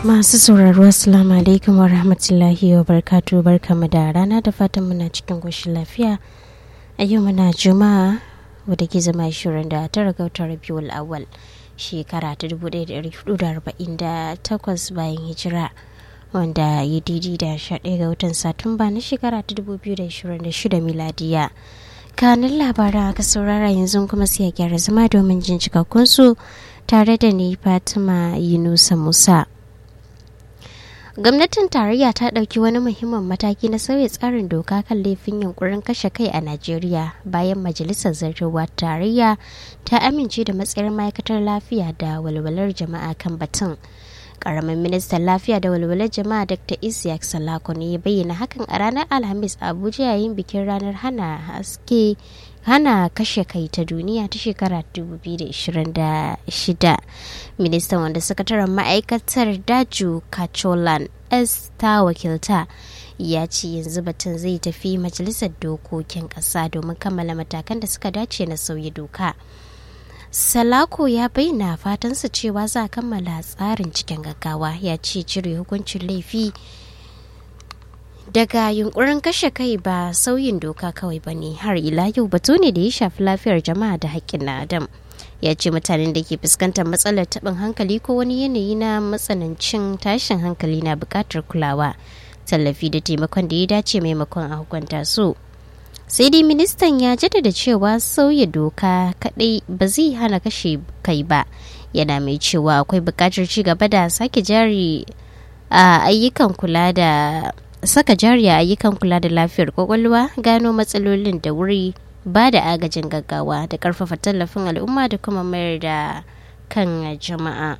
Masu sauraro Assalamu alaikum wa rahmatullahi wa barkatu barkamu da rana da fatan muna cikin goshin lafiya. A yau muna Juma'a wadda ke zama shirin da tara ga watan Rabiul Awwal shekara ta 1448 bayan hijira wanda ya didi da 11 ga watan Satumba na shekara ta 2026 miladiya. Kanin labaran aka saurara yanzu kuma sai a gyara zama domin jin cikakkun su tare da ni Fatima Yunusa Musa. gwamnatin tarayya ta ɗauki wani muhimmin mataki na sauya tsarin doka kan laifin yunkurin kashe kai a najeriya bayan majalisar zartarwa tarayya ta amince da matsayin ma'aikatar lafiya da walwalar jama'a kan batun karamin ministan lafiya da walwalar jama'a dr isiyak salako ne ya bayyana hakan a ranar alhamis a abuja yayin bikin ranar hana haske hana kashe kai ta duniya ta shekara 2026 ministan wanda sakataren ma'aikatar daju kacholan s ta wakilta ya ce yanzu batun zai tafi majalisar dokokin ƙasa domin kammala matakan da suka dace na sauyi doka salako ya bayyana fatansa cewa za a kammala tsarin cikin gaggawa ya ce cire hukuncin laifi daga yunkurin kashe kai ba sauyin doka kawai ba ne har ila yau batu ne da ya shafi lafiyar jama'a da haƙƙin na adam ya ce mutanen da ke fuskantar matsalar taɓin hankali ko wani yanayi na matsanancin tashin hankali na buƙatar kulawa tallafi da taimakon da ya dace maimakon a hukunta su sai dai ministan ya jaddada cewa sauya doka kaɗai ba zai hana kashe kai ba yana mai cewa akwai buƙatar ci gaba da sake jari a ayyukan kula da saka jari a ayyukan kula da lafiyar kwakwalwa gano matsalolin da wuri ba da agajin gaggawa da karfafa tallafin al'umma da kuma mayar da kan jama'a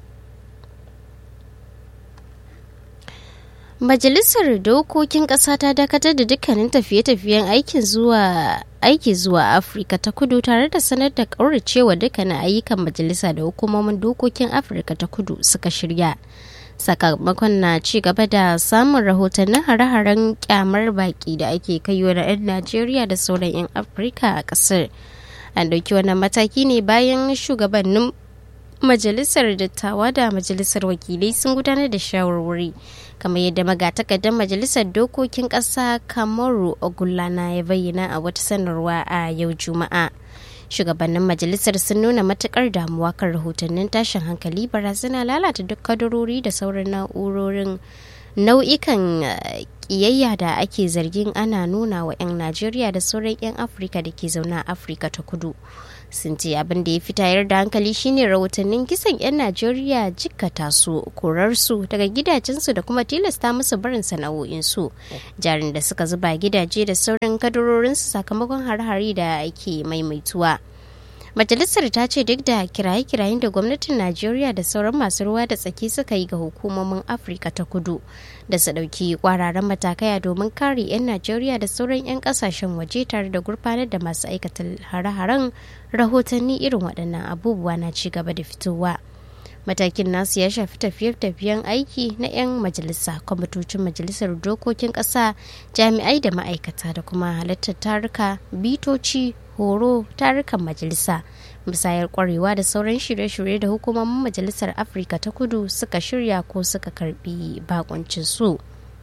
majalisar dokokin ƙasa ta dakatar da dukkanin tafiye-tafiyen aikin zuwa aiki zuwa afirka ta kudu tare da sanar da ƙauracewa dukkanin ayyukan majalisa da hukumomin dokokin afirka ta kudu suka shirya sakamakon na ci gaba da samun rahotannin hare-haren kyamar baki da ake kaiwa na 'yan najeriya da sauran 'yan afirka a kasar an ɗauki wannan mataki ne bayan shugabannin majalisar dattawa da majalisar wakilai sun gudanar da shawarwari kamar yadda magatakardar majalisar dokokin ƙasa kamaru ogulana ya bayyana a wata sanarwa a yau juma'a shugabannin majalisar sun nuna matukar damuwa kan rahotannin tashin hankali barazana lalata duk kadarori da sauran na'urorin nau'ikan kiyayya da ake zargin ana nuna wa 'yan najeriya da sauran 'yan afirka da ke zaune a afirka ta kudu sun ce abin da ya fi tayar da hankali shine rahotannin kisan 'yan najeriya jikkata su korarsu daga gidajensu da kuma tilasta musu barin sana'o'insu jarin da suka zuba gidaje da sauran kadarorinsu sakamakon har-hari da ake maimaituwa majalisar ta ce duk da kiraye-kirayen da gwamnatin najeriya da sauran masu ruwa da tsaki suka yi ga hukumomin afirka ta kudu da su ɗauki kwararan matakai domin kare 'yan najeriya da sauran 'yan kasashen waje tare da gurfanar da masu aikata hare-haren rahotanni irin waɗannan abubuwa na ci gaba da fitowa matakin nasu ya shafi tafiye-tafiyen aiki na 'yan majalisa kwamitocin majalisar dokokin ƙasa jami'ai da ma'aikata da kuma halartar taruka bitoci horo tarukan majalisa musayar kwarewa da sauran shirye-shirye da hukumomin majalisar afirka ta kudu suka shirya ko suka karbi bakuncin su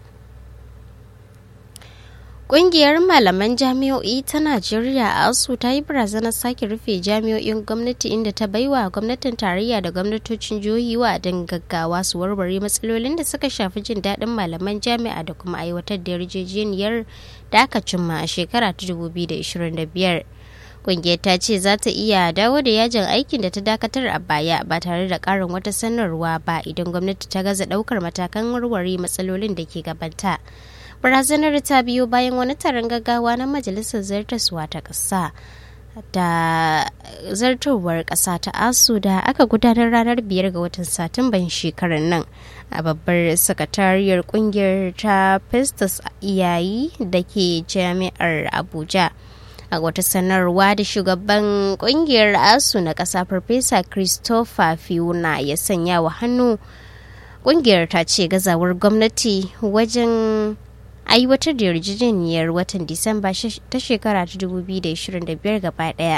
Ƙungiyar malaman jami'o'i ta Najeriya ASU ta yi barazanar sake rufe jami'o'in gwamnati inda ta baiwa gwamnatin tarayya da gwamnatocin jihohi wa don gaggawa su warware matsalolin da suka shafi jin daɗin malaman jami'a da kuma aiwatar da yarjejeniyar da aka cimma a shekara ta 2025. Ƙungiyar ta ce za ta iya dawo da yajin aikin da ta dakatar a baya ba tare da ƙarin wata sanarwa ba idan gwamnati ta gaza ɗaukar matakan warware matsalolin da ke gabanta. barazanar ta biyo bayan wani taron gaggawa na majalisar zartaswa ta ƙasa da zartowar ƙasa ta asu da aka gudanar ranar biyar ga watan satumban shekarar nan a babbar sakatariyar kungiyar ta festus iyayi da ke jami'ar abuja a wata sanarwa da shugaban kungiyar asu na ƙasa farfesa christopher fiona ya sanya wa hannu kungiyar ta ce gazawar gwamnati wajen aiwatar da yarjejeniyar watan disamba ta shekara ta 2025 gaba daya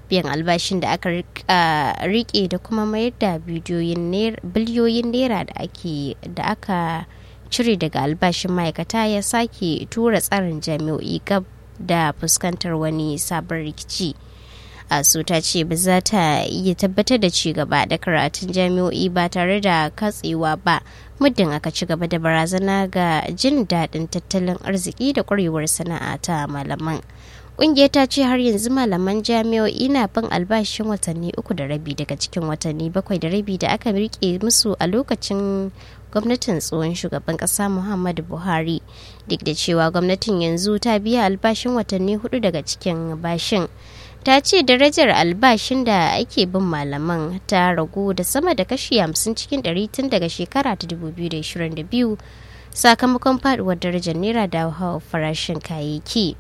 biyan albashin da aka rike da kuma mayar da biliyoyin naira da aka cire daga albashin ma'aikata ya sake tura tsarin jami'o'i gab da fuskantar wani sabon rikici asu ta ce ba za ta iya tabbatar da ci gaba da karatun jami'o'i ba tare da katsewa ba muddin aka ci gaba da barazana ga jin daɗin tattalin arziki da ƙwarewar sana'a ta malaman ƙungiyar ta ce har yanzu malaman jami'o'i na bin albashin watanni uku da rabi daga cikin watanni bakwai da rabi da aka rike musu a lokacin gwamnatin tsohon shugaban kasa muhammadu buhari duk da cewa gwamnatin yanzu ta biya albashin watanni hudu daga cikin bashin ta ce darajar albashin da ake bin malaman ta ragu da sama da kashi 50 cikin 100 tun daga shekara ta 2022 sakamakon faduwar darajar naira da hawa farashin kayayyaki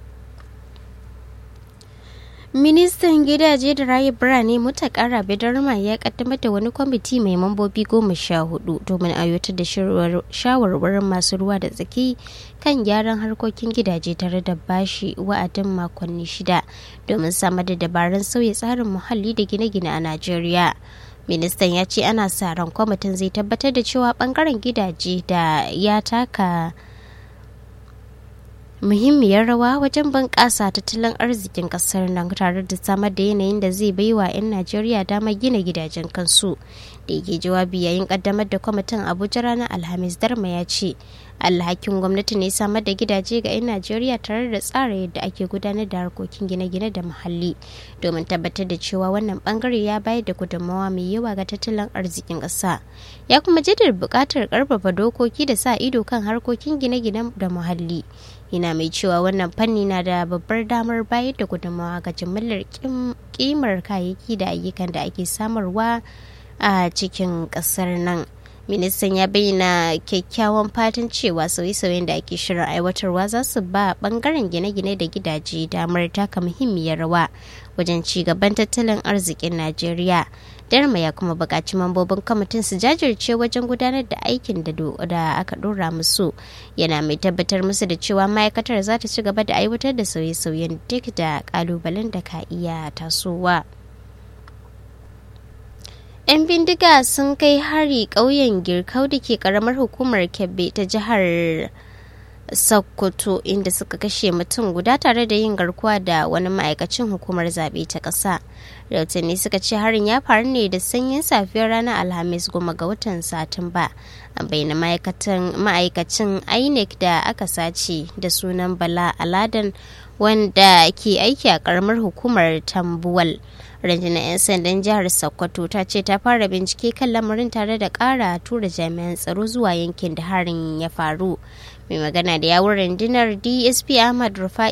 ministan gidaje da rayu birane mutakara bidarma ya kaddamar da wani kwamiti mai mambobi goma sha hudu domin aiwatar da shawarwarin masu ruwa da tsaki kan gyaran harkokin gidaje tare da bashi wa'adin makonni shida domin samar da dabarun sauya tsarin muhalli da gine-gine a najeriya ministan ya ce ana sa ran kwamitin zai tabbatar da cewa bangaren gidaje da ya taka muhimmiyar rawa wajen bunƙasa tattalin arzikin ƙasar nan tare da samar da yanayin da zai baiwa 'yan najeriya damar gina gidajen kansu da yake jawabi yayin ƙaddamar da kwamitin abuja ranar alhamis darma ya ce alhakin gwamnati ne samar da gidaje ga 'yan najeriya tare da tsara yadda ake gudanar da harkokin gine-gine da muhalli domin tabbatar da cewa wannan bangare ya bayar da gudunmawa mai yawa ga tattalin arzikin ƙasa ya kuma jaddada buƙatar ƙarfafa dokoki da sa ido kan harkokin gine-gine da muhalli yana mai cewa wannan fanni na da babbar damar bayar da gudunmawa ga jimillar kimar kayayyaki da ayyukan da ake samarwa a cikin kasar nan ministan ya bayyana kyakkyawan fatan cewa sauye-sauyen da ake shirin aiwatarwa za su ba bangaren gine-gine da gidaje damar taka muhimmiyar rawa wajen ci gaban tattalin arzikin najeriya darma ya kuma buƙaci mambobin kwamitin su jajirce wajen gudanar da aikin da aka ɗora musu yana mai tabbatar musu da cewa ma'aikatar za ta ci gaba da aiwatar da sauye-sauyen duk da ƙalubalen da ka iya tasowa. 'yan bindiga sun kai hari ƙauyen girkau da ke ƙaramar hukumar kebbi ta jihar sokoto inda suka kashe mutum guda tare da yin garkuwa da wani ma'aikacin hukumar zaɓe ta ƙasa rahotanni suka ce harin ya faru ne da sanyin safiyar ranar alhamis goma ga watan satumba a bayyana ma'aikacin inec da aka sace da sunan bala aladan wanda ke aiki a ƙaramar hukumar tambuwal rundunar 'yan sandan jihar sokoto ta ce ta fara bincike kan lamarin tare da ƙara tura jami'an tsaro zuwa yankin da harin ya faru mai magana da yawun rundunar dsp ahmad rufa'i